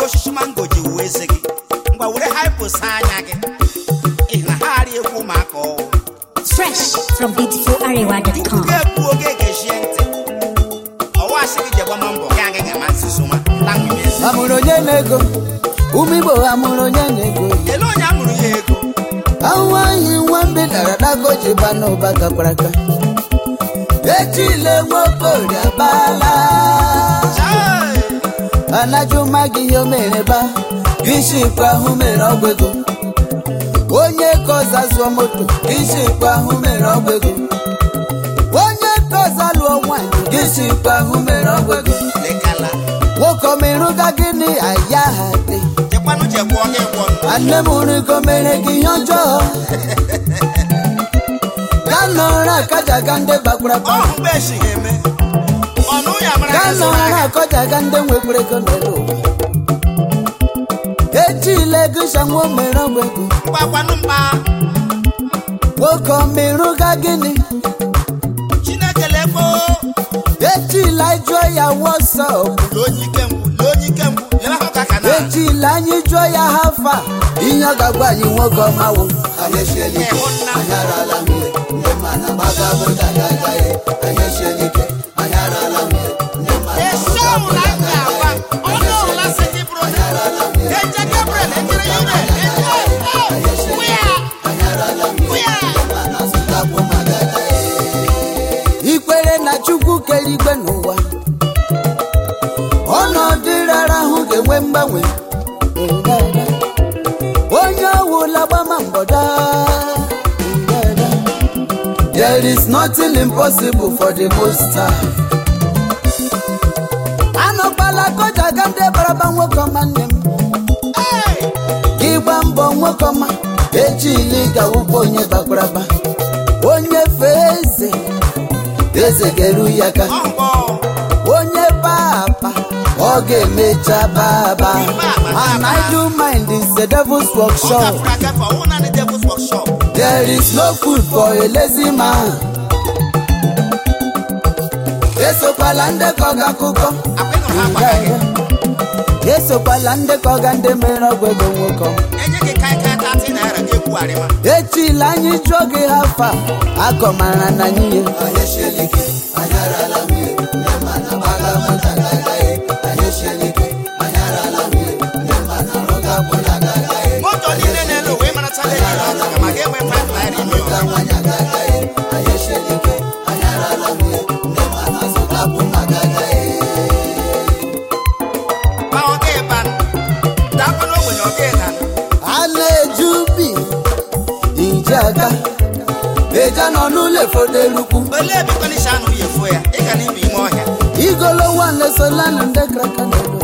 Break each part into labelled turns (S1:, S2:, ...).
S1: osisi mango ji wuo eze gị ngwa were hypo saa anya gị ị na ha arị egwu ụmụaka ọwụ
S2: Fresh from beautifularewa.com.
S1: ga-ekwu oge ga-echie ntị ọwa asị gị jegbama mbọ gị agaghị ama nzuzo ma lanwunye eze
S3: amụrụ onye na-ego ụmụ igbo amụrụ onye na-ego
S1: ele onye amụrụ ya ego
S3: ahụhụ anyị nwa mbe dara dago ji ba n'ụba gakwara aka echile nwokorie abala
S1: Chai!
S3: anajụma gị ihe o mere ba biship ahụ mere ọgwụ ego onye koza zụọ moto biship ahụ mere ọgwụ ego onye koza lụọ nwanyị biship ahụ mere ọgwụ ego
S1: lekala
S3: nwoke omerụga gịnị aya ha dị
S1: jekwanụ jegwụọ gị gwọ
S3: nne m rigo mere gị ihe ọjọọ ga nọrọ akajaga ndị gbakwara
S1: ọhụ mgbe esighị eme ọnụ ya mara
S3: ga
S1: ya zụrụ
S3: nọrọ
S1: ahịa
S3: akọjaga ndị nwekwara ego n'elu ụwa ejile gịsha nwa o mere ọgwụ ego
S1: mgbakwanụ mgba
S3: nwoke omerụga gịnị
S1: chineke lekpo
S3: ejila jụọ ya wọsọp
S1: lee onye ike mgbu lee onye ike mgbu lere ahụ ka ka na
S3: ejila anyị jụọ ya hafa ihe ọ ga-agwa anyị nwoke ọmawo anyị esiela ike
S1: ịhụ nna
S3: anyị arala mmiri ndị mana gbaga bụja ya agaghị anyị esiela ike anyị arala mmiri ndị mana
S1: esi ọbụla m ga-agwa ọnụ ọbụla si gị bụrụ na eje gabriel ejere ya ire eje wụya wụya
S3: ikwere na chukwu kere igwe n'ụwa ọnọdụ rara ahụ ga-enwe mgbanwe onye ọwụla gbama mgbọda there is nothing impossible for the most high. anọkwala koja ga ndị baraba nwoke ọma nne m gị gba mbọ nwoke ọma ejili gawụkwa onye bakwaraba onye fee eze eze ga-eru ya ka
S1: ọgbọ
S3: onye papa ọ ga-emecha baba and i do mind is the devil's
S1: ọ
S3: workshop
S1: gafere agafe ọwụ naanị devils workshop
S3: there is no food for a lazy man esokwala ndekọ gị akụkọ
S1: akwa ịnụrụ ha gbaka gị
S3: esokwala ndekọ ga ndị mere ọgwụ ego nwoke
S1: enye gị kaikai tati naira gị ekwugharịma
S3: echila anyị jụọ gị hafa akọmara na anyị
S1: moto niile na-ele uwe marachala ego na ọka ma ga-enwe 5 naira ime ụlọ ma ọ ga-eba dakwa n'ogbenye ọ ga-eda
S3: a na-eju ubi ije aga eja nọ n'ụlọ efodo elukwu
S1: olee ebe kọnisha anụ ya efuo ya ị ga n'ime ime ọhịa
S3: igolo nwanesolana ndị kraka n'elu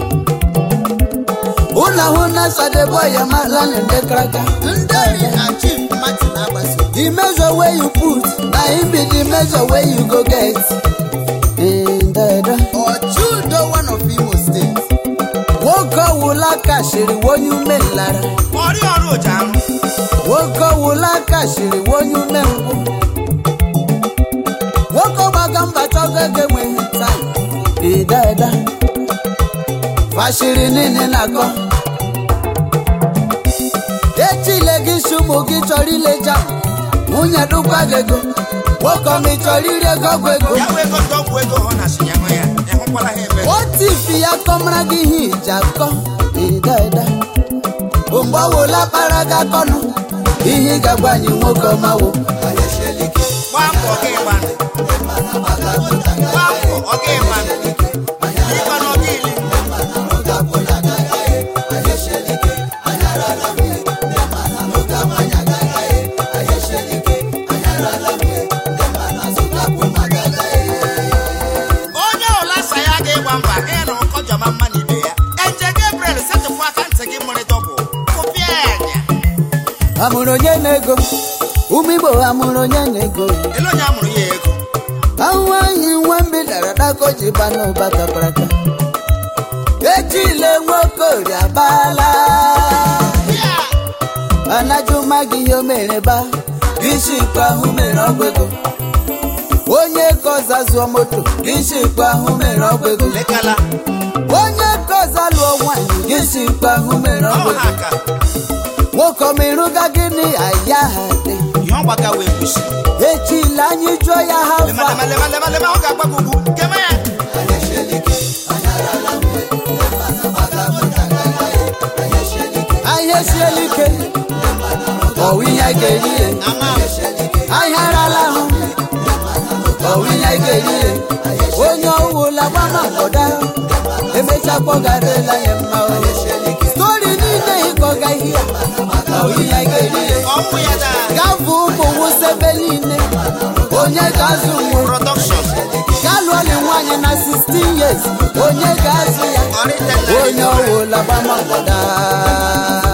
S3: ụlọ hụ na sadebo ya malana ndị kraka ndị ori na chief martin agbasi the measure wey you put na him be the measure wey you go get ndeda ochudo one of imo state nwoke ọwụla kashiri wonye ume nlara
S1: ọrị ọrụ oji anụ
S3: nwoke ọwụla kashiri wonye ume ngwụ nwoke ọgbaga mba chọgo ego enweghị taa ịdada fashiri niile na-akọ echile gị si ụmụ gị chọrọ ileja nwunye dụkwa gị ego nwoke ọma ị chọrọ iri ego ọgwụ ego
S1: ya wee ego ndị ọgwụ ego hụ na si ya nwe ya ịhụkwala ha ebe
S3: otu ifi ya kọmara gị ihe iji akọ ịdada mgbe ọwụla kpara gị akọnụ ihe ị ga-agwa anyị nwoke ọmawo
S1: gbaa mbọ ọ ga-ịgba gbaa mbọ ọ ga-ịgba ịgba na ọ ga-eli onye ọla sa ya ga-ịgba mba gị na ụkọjọma mma na ibe ya eje gabriel setụpụ aka ntị gị mụrụ dọbụ kụpịa ya anya
S3: amụrụ onye na-ego ụmụ igbo amụrụ onye na-ego
S1: ele onye amụrụ ya ego
S3: ahụhụ anyị nwa mbi dara dako ji ba n'ụba kakaraka ejile nwoke ori abala
S1: ya
S3: anajụma gị ihe o mere ba biship ahụ mere ọgwụ ego onye koza zụọ moto biship ahụ mere ọgwụ ego
S1: lekala
S3: onye koza lụọ nwanyị gị si kpahụ mere ọgụ
S1: ọha ka
S3: nwoke ọmịrụga gịnị aya ha dị
S1: ihe ọ gbaga wee kwụsị
S3: echila anyị jụọ ya ha
S1: lema
S3: fa
S1: lema lema lema lema ọ ga-agba gị ugwu keme ya
S3: ahịa esiela ike ọwụ ihe anyị ga-eri ye
S1: ama
S3: ahịa arala ahụ ọwụ ihe anyị ga-eri ye onye ọwụla gbama mkpọda emecha kpọgarela ya mma o stori niile ịkọga ihe ya ọwụ ihe anyị ga-eri ye
S1: ọnwụ ya da
S3: gavụ ụmụ wụsebe niile onye ga-azụ nwe
S1: production
S3: galụọli nwaanyị na 16 years onye ga-azụ ya
S1: ọrịtela
S3: onye ọwụla gbama mkpọda